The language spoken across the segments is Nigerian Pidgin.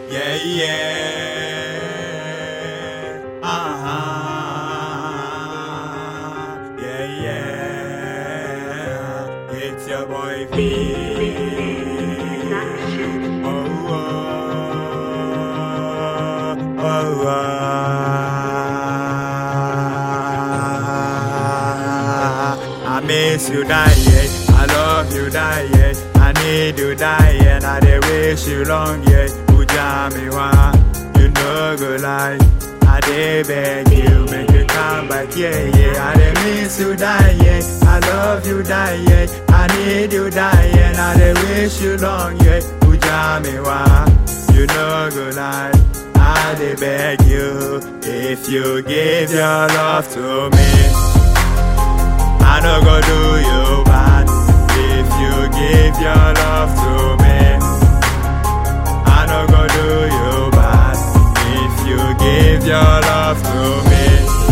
Yeah, yeah. Uh-huh. Yeah, yeah. It's your boy V. Oh, oh, oh, oh. I miss you, die, yeah. I love you, die, yeah. I need you, die, yeah. I dey wish you long, yeah. Uja me wa, you no go lie. I dey beg you, make you come back, yeah, yeah. I dey miss you, die, yeah. I love you, die, yeah. I need you, die, yeah. I dey wish you long, yeah. Uja me wa, you no go lie. I dey beg you, if you give your love to me. I no go do you bad if you give your love to me. I no go do you bad if you give your love to me.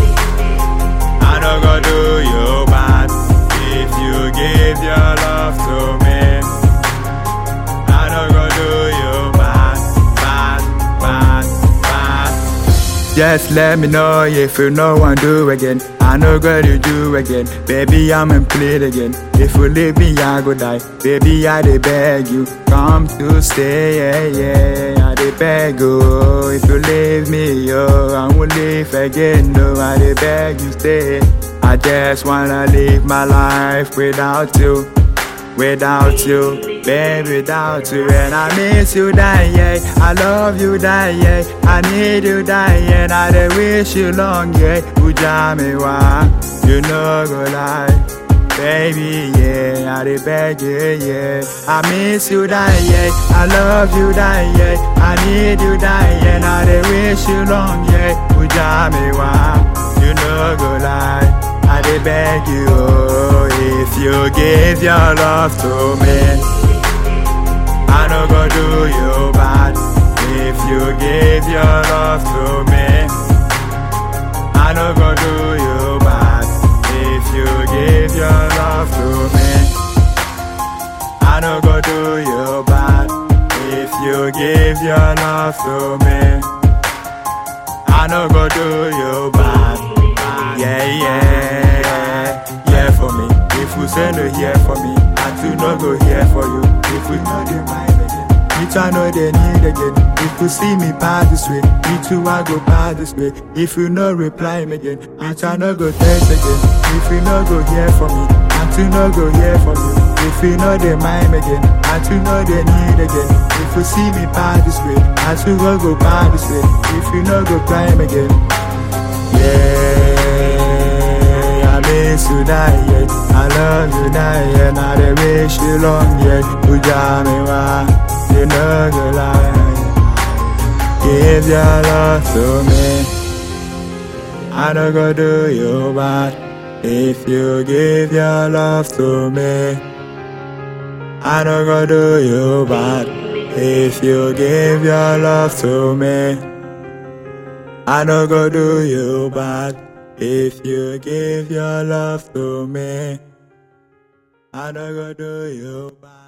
I no go do you bad if you give your love to me. I no go do you bad, bad, bad, bad. Just let me know if you know what do again. I know what you do again. Baby, I'm in play again. If you leave me, I go die. Baby, I dey beg you. Come to stay, yeah, yeah. I dey beg you. If you leave me, yo, I won't leave again. No, I dey beg you stay. I just wanna live my life without you. Without you, babe, without you, and I miss you, die, yeah. I love you, die, yeah. I need you, die, yeah. And I dey wish you long, yeah. Uja me wa, you know go lie, baby, yeah. I dey beg you, yeah. I miss you, die, yeah. I love you, die, yeah. I need you, die, yeah. And I dey wish you long, yeah. Uja me wa, you know go lie. I dey beg you, oh, if you give your love to me, I no go do you bad. If you give your love to me, I no go do you bad. If you give your love to me, I no go do you bad. If you give your love to me, I no go do you bad. Yeah, yeah, yeah for me. If you say no here for me, I too no go here for you. If we know the mind again, me too I know they need again. If you see me pass this way, me too I go pass this way. If you no reply me again, me too I no go text again. If you no go here for me, I too no go here for you. If you know they mind again, I too know they need again. If you see me pass this way, I too go go pass this way. If you no go climb again. Yeah, I miss you die, yeah. I love you die, yeah. Now they wish you long, yeah. Uja me wa, you know go lie. Give your love to me. I don't go do you bad. If you give your love to me, I don't go do you bad. If you give your love to me. I no go do you bad if you give your love to me. I no go do you bad.